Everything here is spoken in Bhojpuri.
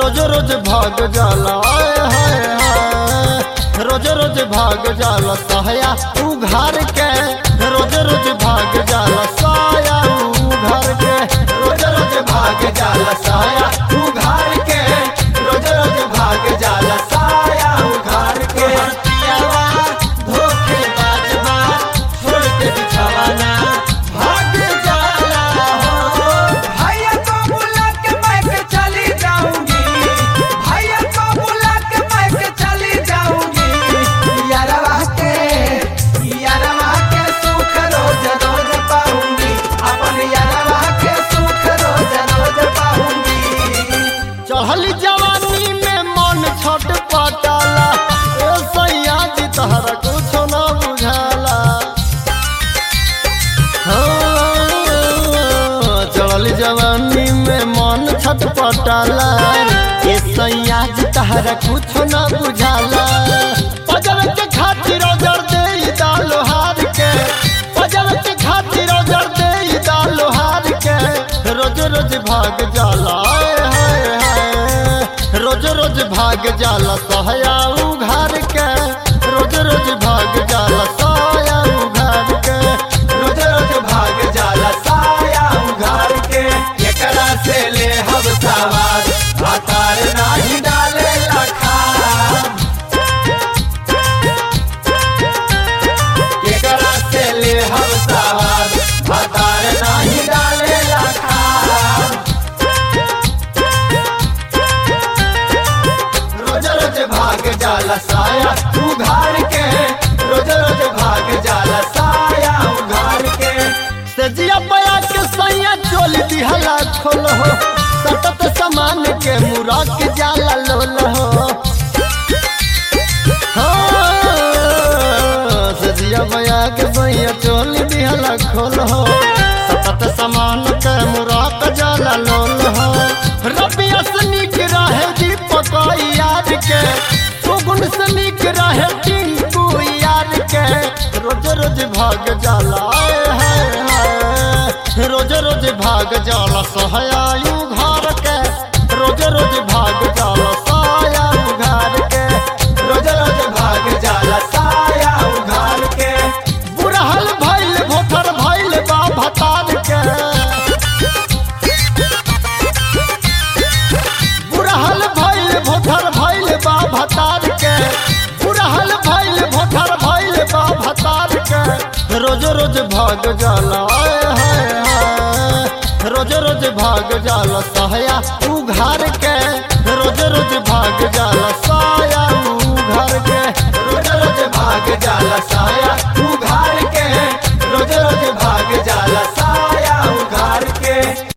रोज रोज भाग जाला आए हाय हाय रोज रोज भाग जाला साया उघार के रोज रोज भाग जाला साया उघार के रोज रोज भाग जाला साया उघार के रोज रोज भाग जाला साया उघार के पियावा धोखे बाजवा छोड़ के बिछावाना भाग जाला हो भैया को बुला के मैं के चली जाऊंगी भैया को बुला के मैं के चली जाऊंगी यारवा के यारवा के सुख रोज रोज पाऊंगी अपन यारवा के सुख रोज रोज पाऊंगी चढ़ल जवानी में मन छट पटाला ए सैया जी तहरा कुछ न बुझाला हाँ, चढ़ल जवानी में मन छट पटाला ए सैया जी तहरा कुछ न बुझाला पजर के खातिर जर दे दालो हार के पजर के खातिर जर दे दालो हार के रोज रोज भाग जाला आए हाय हाय रोज रोज भाग जाला सहया उघार के रोज रोज भाग जाला साया उघार के रोज रोज भाग जाला साया उघार के एकरा से ले हम सवार भातार नाही डाले लखा एकरा से ले हम सवार भातार नाही डाले लखा रोज रोज भाग जाला साया उघार के रोज रोज भाग जाला साया उघार के सजिया बया के सैया चोल दिहला खोल हो सतत समान के मुरा के जाला लोल हो हाँ, सजिया बया के सैया चोल दिहला खोल हो सतत समान के मुरा के जाला लोल हो रबिया से नीक रहे दीपक यार के सुगुन से नीक रहे टिंकू यार के रोज रोज भाग जाला आए हाय हाय रोज रोज भाग जाला सहयायु घर के रोज रोज भाग जाला साया उघार के रोज रोज भाग जाला साया उघार के बुढ़हल भइल भोथर भइल बा भतार के बुढ़हल भइल भोथर भइल बा भतार के बुढ़हल भइल भोथर भइल बा भतार के रोज रोज भाग जाला आए हाय हाय रोज रोज भाग जाला सहया उघार के रोज रोज भाग जाला साया उघार के रोज रोज भाग जाला साया